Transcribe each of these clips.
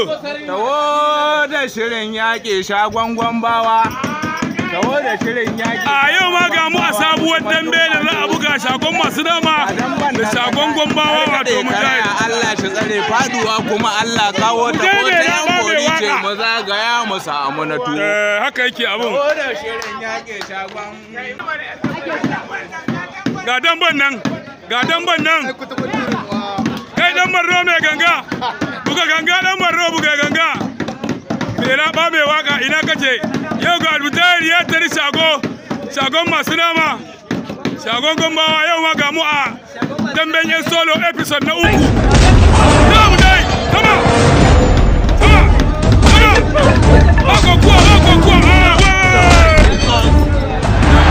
Tawo da shirin yaƙi shagon gwambawa. Tawo da shirin yaƙi. a yau ma ga mu a sabuwar dambe da za a buga shagon masu dama da shagon gwambawa wato mujahid Allah shi tsare faduwa kuma Allah kawo ta ko Mujahid ta ya yan ba mai gori ce waka. mu zagaya mu samu na tuwo. Eh, haka yake abun Tawo da shirin yaƙi shagon. ga damban nan ga damban nan kai dan barno mai ganga buga ganga dan barno buga ganga mai raba mai waka ina kace yau ga albutayar ya tari shago shagon masu nama shagon gombawa yau ma ga mu a damben yan solo episode na uku Come dai come on come on come on bako kuwa bako kuwa ah wai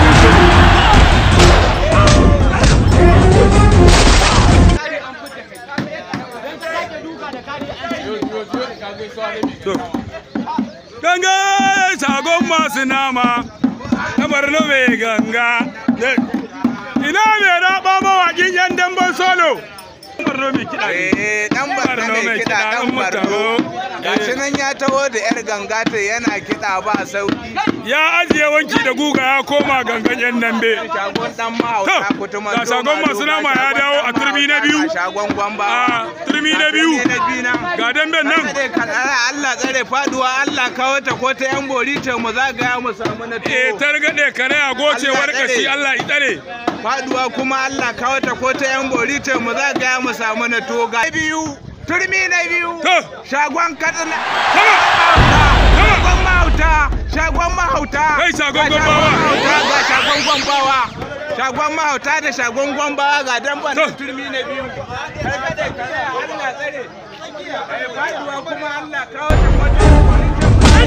Ganga shagon masu nama na Borno mai ganga. Ina mai raba mawaƙin yan damban solo. Borno mai kiɗa ne. Eh dan barna Barno mai mai kiɗa kiɗa, dan ɗan barno. mutaro. Gashi nan ya taho da yar ganga ta yana kiɗa ba sauki. Ya ajiye wanki da guga ya koma gangan yan dambe. Shagon dan mahauta To, kutuma. ga shagon masu nama ya dawo a turmi na biyu. Shagon gwamba. A turmi na biyu. na biyu nan. Ga damben nan. Tsare ka tsare Allah tsare faduwa Allah kawo ta ko ta yan bori ta mu zagaya mu samu na Eh tuwo. targaɗe kare a gocewar Allah kashi tsare. Allah ya tsare. Faduwa kuma Allah kawo ta ko ta yan bori ta mu zagaya mu samu na tuwo. Ga biyu. Turmi na biyu. To, Shagon katsina. kama. Shagon mahauta. Shagon mahauta. Kai shagon Ga gwambawa. mahauta, Ga shagon gwambawa. Shagon mahauta da shagon gwambawa ga damban To. na turmi na biyu. Karkade kare Allah tsare. Eh, Faduwa kuma Allah kawo ta ko ta yan bori ta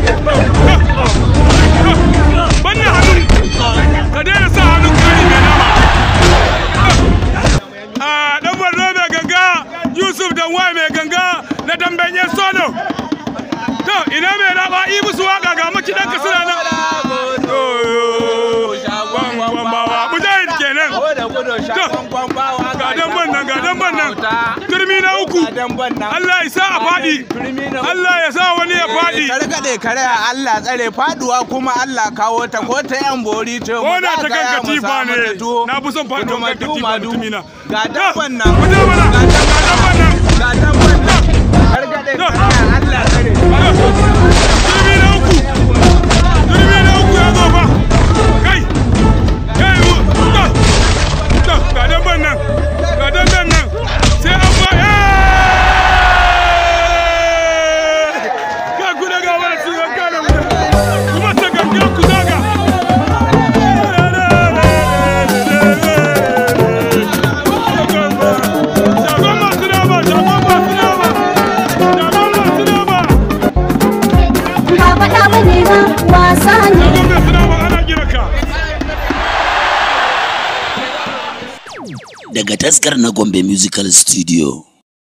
mu Wannan hannun ka daina sa hannun kari mai nama. A ɗan Borno mai ganga Yusuf Danwa mai ganga na damben yan solo. To ina mai raba yi musu waka ga makidan ka suna nan. Gwambawa Mujahid kenan. Ga damban nan ga damban nan. Turmi na uku. Allah ya sa a faɗi. Allah ya sa wani ya faɗi. Karkade kare Allah tsare faduwa kuma Allah kawo ta ko ta yan bori ce Ko da ta kan katifa ne. Na fi son faɗuwar kan katifa mutumina. Ga damban nan. Ku je mana. Ga Ga damban nan. Ga damban nan. Karkade To. kare Allah tsare. Turmi na uku. Turmi na uku ya zo fa. Kai. Kai. wu- To. To. Ga damban nan. Ga damban nan. Sai an fa. Eh! Ga ku da gawa da su gangan nan. Kuma ta gangan ku zaga. Shagon masu nama, shagon masu nama, shagon masu nama. ba faɗa ba ne ba wasa ne Shagon masu nama ana gina ka. daga taskar na Gombe Musical Studio.